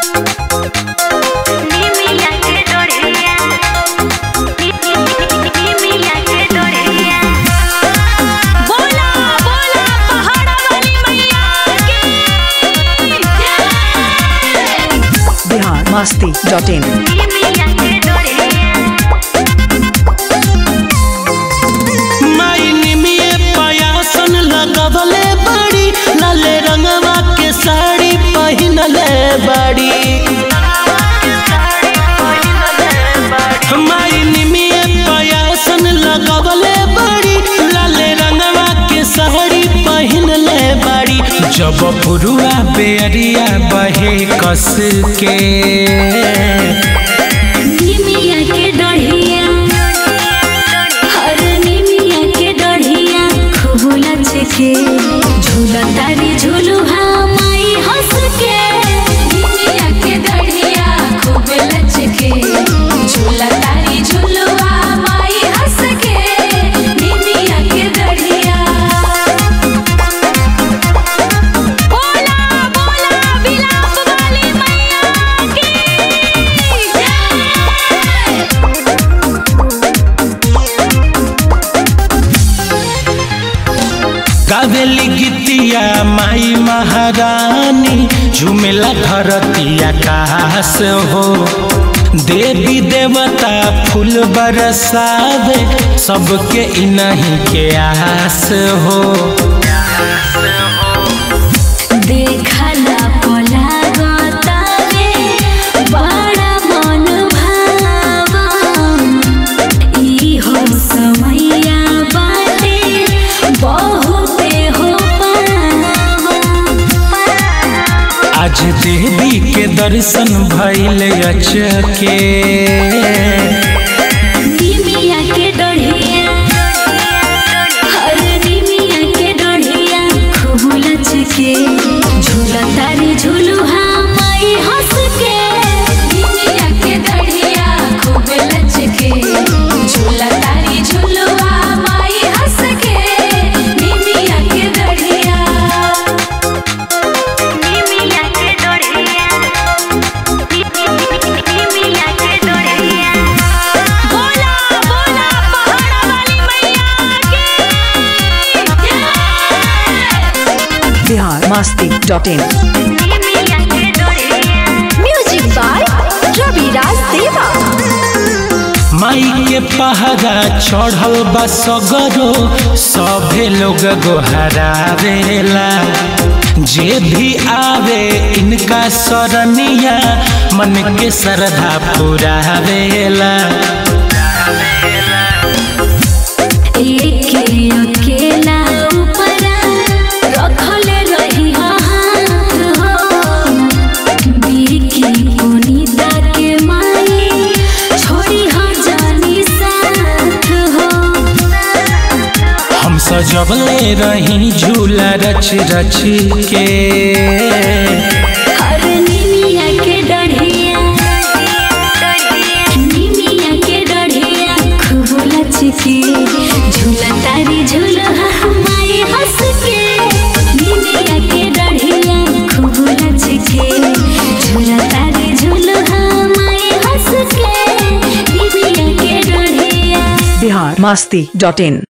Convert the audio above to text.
निमिया के डोरिया निमिया के डोरिया बोला बोला पहाड़ा वाली मैया की जय बिहार मस्ती डॉट इन निमिया के डोरिया माई निमिये पयासन लगवले बड़ी लाले रंगवा के साड़ी पहिनले बड़ी माई निमिये पयासन लगवले बड़ी लाले रंगवा के साड़ी पहिनले बड़ी जब पुरुआ बेरिया बहे कस के निमिया के डढ़िया हर निमिया के डढ़िया खूब लच के झूला तारी झूलू हाँ माई हंस के निमिया के डढ़िया खूब लच के झूला तारी झूलू हाँ माई हंस के निमिया के डढ़िया बोला बोला बिलाप वाली मैया की जय गावेली गीतिया माई महारानी झुमेला धरतिया कास हो देवी देवता फूल बरसावे सबके इनही के आस हो देखला पोला गोतावे बड़ा मन भावा ई हो समैया बाटे बहुते हो पावा आज देवी के दर्शन भइल अचके निमिया के डढ़िया हर निमिया के डढ़िया खूब लच के झूला तारी झूलू हाँ माई हंस के निमिया के डढ़िया खूब लच के झूला तारी झूलू हाँ माई हंस के निमिया के डढ़िया निमिया के डढ़िया निमिया के डढ़िया बोला बोला पहाड़ा वाली मैया की जय बिहार मस्ती डॉट इन निमिया के डोरिया म्यूजिक बाय रविराज देवा माई के पहरा चढ़ल बा सगरो सभे लोग गोहरावेला जे भी आवे इनका सरनिया मन के श्रद्धा पुरावेला एक अकेला ऊपरा रखले रही हाथ हो बीकी पुनीता के माई छोड़ी हो जानी साथ हो हम सजबले रही झूला रच रच के हर निमिया के डढ़िया निमिया के डढ़िया खूब लच के झूला तारी झूला माई हंस के निमिया के डढ़िया खूब लच के झूला तारी झूला माई हंस के निमिया के डढ़िया बिहार मस्ती डॉट इन